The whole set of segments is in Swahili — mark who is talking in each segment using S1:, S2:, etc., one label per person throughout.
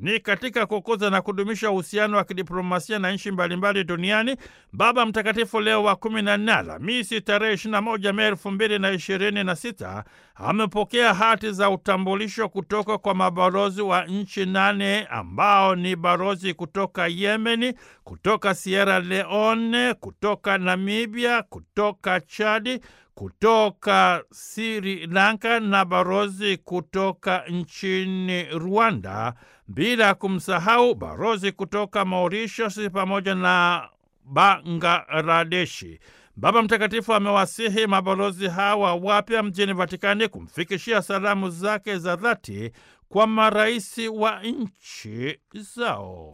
S1: ni katika kukuza na kudumisha uhusiano wa kidiplomasia na nchi mbalimbali duniani. Baba Mtakatifu Leo wa kumi na nne Alhamisi tarehe 21 Mei elfu mbili na ishirini na sita amepokea hati za utambulisho kutoka kwa mabalozi wa nchi nane ambao ni balozi kutoka Yemeni, kutoka Sierra Leone, kutoka Namibia, kutoka Chadi, kutoka Sri Lanka na balozi kutoka nchini Rwanda, bila kumsahau balozi kutoka Mauritius pamoja na Bangladeshi. Baba Mtakatifu amewasihi mabalozi hawa wapya mjini Vatikani kumfikishia salamu zake za dhati kwa marais wa nchi zao.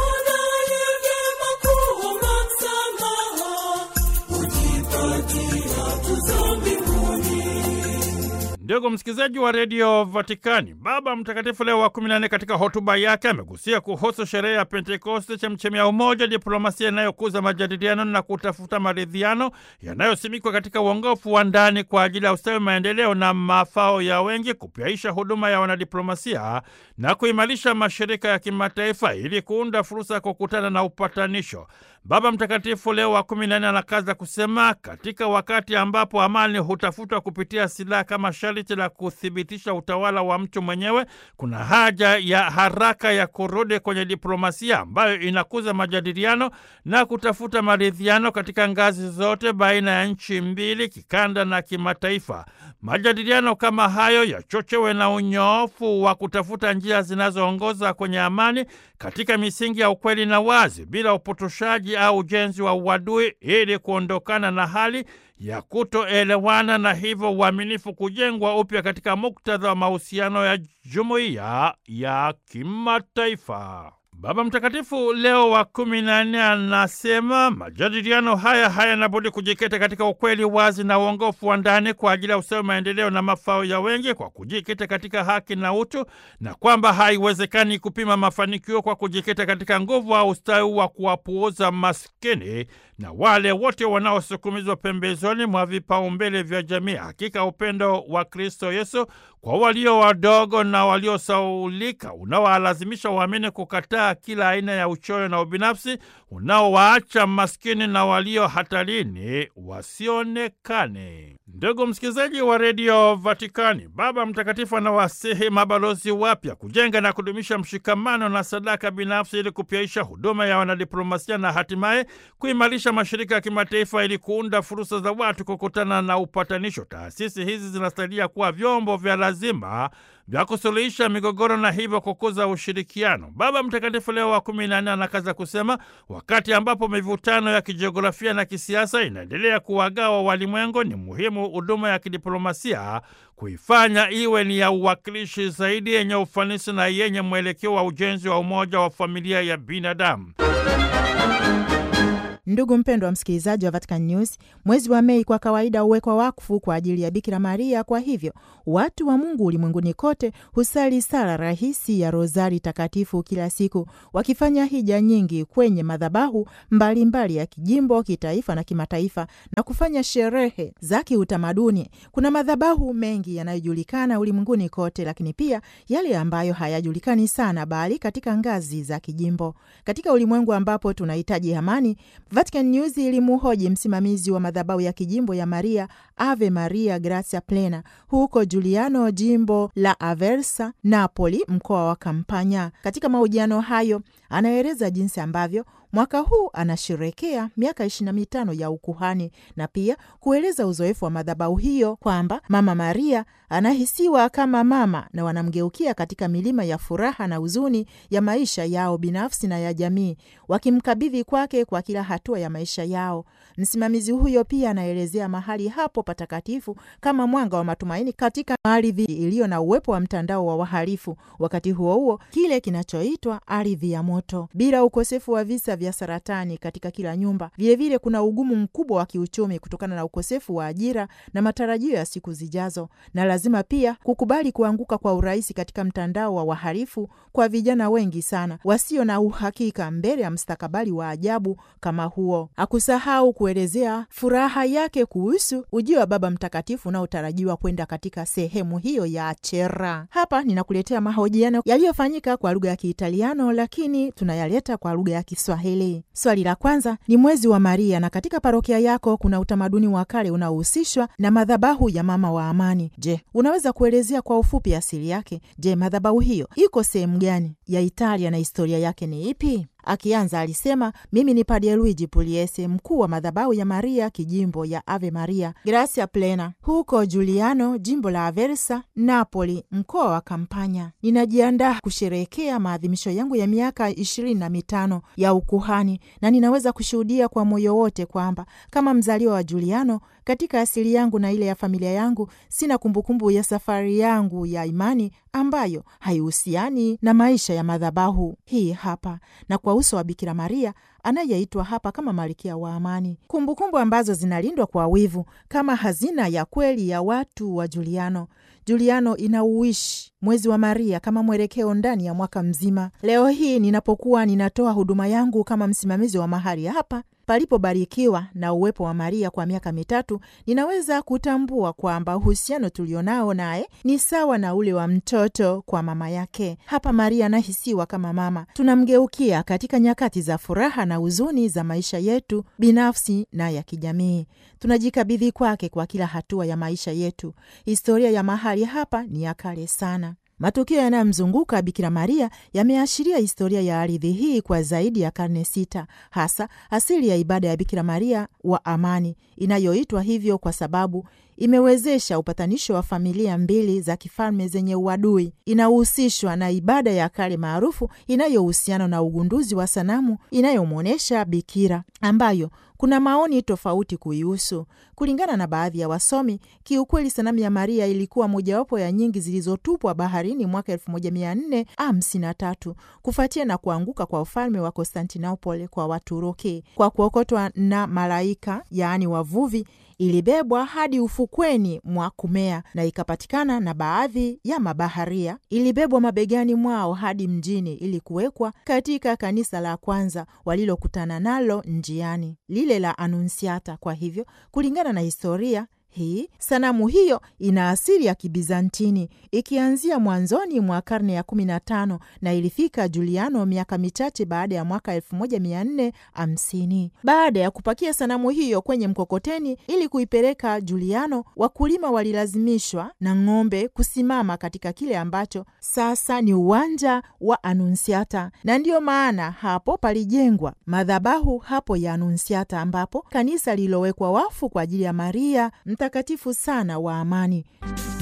S1: Ndugu msikilizaji wa redio Vatikani, Baba Mtakatifu Leo wa kumi na nne katika hotuba yake amegusia kuhusu sherehe ya Pentekoste, chemchemi ya umoja, diplomasia inayokuza majadiliano na kutafuta maridhiano yanayosimikwa katika uongofu wa ndani kwa ajili ya ustawi, maendeleo na mafao ya wengi, kupyaisha huduma ya wanadiplomasia na kuimarisha mashirika ya kimataifa ili kuunda fursa ya kukutana na upatanisho. Baba Mtakatifu Leo wa kumi na nne anakaza kusema, katika wakati ambapo amani hutafutwa kupitia silaha kama sharti la kuthibitisha utawala wa mtu mwenyewe, kuna haja ya haraka ya kurudi kwenye diplomasia ambayo inakuza majadiliano na kutafuta maridhiano katika ngazi zote baina ya nchi mbili, kikanda na kimataifa. Majadiliano kama hayo yachochewe na unyoofu wa kutafuta njia zinazoongoza kwenye amani katika misingi ya ukweli na wazi, bila upotoshaji au ujenzi wa uadui, ili kuondokana na hali ya kutoelewana na hivyo uaminifu kujengwa upya katika muktadha wa mahusiano ya jumuiya ya kimataifa. Baba Mtakatifu Leo wa kumi na nne anasema majadiliano haya hayanabudi kujikita katika ukweli wazi na uongofu wa ndani kwa ajili ya ustawi, maendeleo na mafao ya wengi, kwa kujikita katika haki na utu, na kwamba haiwezekani kupima mafanikio kwa kujikita katika nguvu au ustawi wa kuwapuuza maskini na wale wote wanaosukumizwa pembezoni mwa vipaumbele vya jamii. Hakika upendo wa Kristo Yesu kwa walio wadogo na waliosaulika unaowalazimisha waamini kukataa kila aina ya uchoyo na ubinafsi unaowaacha maskini na walio hatarini wasionekane. Ndugu msikilizaji wa redio Vatikani, Baba Mtakatifu anawasihi mabalozi wapya kujenga na kudumisha mshikamano na sadaka binafsi ili kupyaisha huduma ya wanadiplomasia na hatimaye kuimarisha mashirika ya kimataifa ili kuunda fursa za watu kukutana na upatanisho. Taasisi hizi zinastahili kuwa vyombo vya lazima vya kusuluhisha migogoro na hivyo kukuza ushirikiano. Baba Mtakatifu Leo wa kumi na nne anakaza kusema, wakati ambapo mivutano ya kijiografia na kisiasa inaendelea kuwagawa walimwengu, ni muhimu huduma ya kidiplomasia kuifanya iwe ni ya uwakilishi zaidi, yenye ufanisi na yenye mwelekeo wa ujenzi wa umoja wa familia ya binadamu.
S2: Ndugu mpendwa wa msikilizaji wa Vatican News, mwezi wa Mei kwa kawaida huwekwa wakfu kwa ajili ya Bikira Maria. Kwa hivyo watu wa Mungu ulimwenguni kote husali sala rahisi ya Rozari Takatifu kila siku, wakifanya hija nyingi kwenye madhabahu mbalimbali mbali ya kijimbo, kitaifa na kimataifa, na kufanya sherehe za kiutamaduni. Kuna madhabahu mengi yanayojulikana ulimwenguni kote, lakini pia yale ambayo hayajulikani sana, bali katika ngazi za kijimbo. Katika ulimwengu ambapo tunahitaji amani Vatican News ilimuhoji msimamizi wa madhabahu ya kijimbo ya Maria Ave Maria Grazia Plena huko Giuliano, jimbo la Aversa, Napoli, mkoa wa Kampania. Katika mahojiano hayo, anaeleza jinsi ambavyo mwaka huu anasherekea miaka ishirini na mitano ya ukuhani na pia kueleza uzoefu wa madhabahu hiyo kwamba Mama Maria anahisiwa kama mama na wanamgeukia katika milima ya furaha na huzuni ya maisha yao binafsi na ya jamii, wakimkabidhi kwake kwa kila hatua ya maisha yao. Msimamizi huyo pia anaelezea mahali hapo patakatifu kama mwanga wa matumaini katika ardhi iliyo na uwepo wa mtandao wa wahalifu, wakati huo huo kile kinachoitwa ardhi ya moto, bila ukosefu wa visa vya saratani katika kila nyumba. Vilevile vile kuna ugumu mkubwa wa kiuchumi kutokana na ukosefu wa ajira na matarajio ya siku zijazo, na lazima pia kukubali kuanguka kwa urahisi katika mtandao wa wahalifu kwa vijana wengi sana wasio na uhakika mbele ya mstakabali wa ajabu kama huo. Hakusahau kuelezea furaha yake kuhusu ujio ujio wa Baba Mtakatifu unaotarajiwa kwenda katika sehemu hiyo ya Achera. Hapa ninakuletea mahojiano yaliyofanyika kwa lugha ya Kiitaliano, lakini tunayaleta kwa lugha ya Kiswahili. Swali la kwanza ni mwezi wa Maria, na katika parokia yako kuna utamaduni wa kale unaohusishwa na madhabahu ya mama wa amani. Je, unaweza kuelezea kwa ufupi asili yake? Je, madhabahu hiyo iko sehemu gani ya Italia na historia yake ni ipi? Akianza alisema, mimi ni Padre Luigi Pugliese, mkuu wa madhabahu ya Maria kijimbo ya Ave Maria Grazia Plena huko Giuliano, jimbo la Aversa, Napoli, mkoa wa Kampania. Ninajiandaa kusherehekea maadhimisho yangu ya miaka ishirini na mitano ya ukuhani, na ninaweza kushuhudia kwa moyo wote kwamba kama mzaliwa wa Giuliano, katika asili yangu na ile ya familia yangu, sina kumbukumbu ya safari yangu ya imani ambayo haihusiani na maisha ya madhabahu hii hapa na kwa uso wa Bikira Maria anayeitwa hapa kama malkia wa amani, kumbukumbu ambazo zinalindwa kwa wivu kama hazina ya kweli ya watu wa Juliano. Juliano inauishi mwezi wa Maria kama mwelekeo ndani ya mwaka mzima. Leo hii ninapokuwa ninatoa huduma yangu kama msimamizi wa mahali hapa palipobarikiwa na uwepo wa Maria kwa miaka mitatu, ninaweza kutambua kwamba uhusiano tulionao naye ni sawa na ule wa mtoto kwa mama yake. Hapa Maria anahisiwa kama mama, tunamgeukia katika nyakati za furaha na huzuni za maisha yetu binafsi na ya kijamii. Tunajikabidhi kwake kwa kila hatua ya maisha yetu. Historia ya mahali hapa ni ya kale sana. Matukio yanayomzunguka Bikira Maria yameashiria historia ya ardhi hii kwa zaidi ya karne sita, hasa asili ya ibada ya Bikira Maria wa amani inayoitwa hivyo kwa sababu imewezesha upatanisho wa familia mbili za kifalme zenye uadui. Inahusishwa na ibada ya kale maarufu inayohusiana na ugunduzi wa sanamu inayomwonyesha bikira, ambayo kuna maoni tofauti kuihusu. Kulingana na baadhi ya wasomi, kiukweli sanamu ya Maria ilikuwa mojawapo ya nyingi zilizotupwa baharini mwaka 1453 kufuatia na kuanguka kwa ufalme wa Konstantinopoli kwa Waturuki. Kwa kuokotwa na malaika, yaani wavuvi ilibebwa hadi ufukweni mwa Kumea na ikapatikana na baadhi ya mabaharia. Ilibebwa mabegani mwao hadi mjini ili kuwekwa katika kanisa la kwanza walilokutana nalo njiani, lile la Anunsiata. Kwa hivyo, kulingana na historia hii sanamu hiyo ina asili ya Kibizantini ikianzia mwanzoni mwa karne ya kumi na tano na ilifika Juliano miaka michache baada ya mwaka elfu moja mia nne hamsini. Baada ya kupakia sanamu hiyo kwenye mkokoteni ili kuipeleka Juliano, wakulima walilazimishwa na ng'ombe kusimama katika kile ambacho sasa ni uwanja wa Anunsiata, na ndiyo maana hapo palijengwa madhabahu hapo ya Anunsiata, ambapo kanisa lililowekwa wafu kwa ajili ya Maria mtakatifu sana wa amani.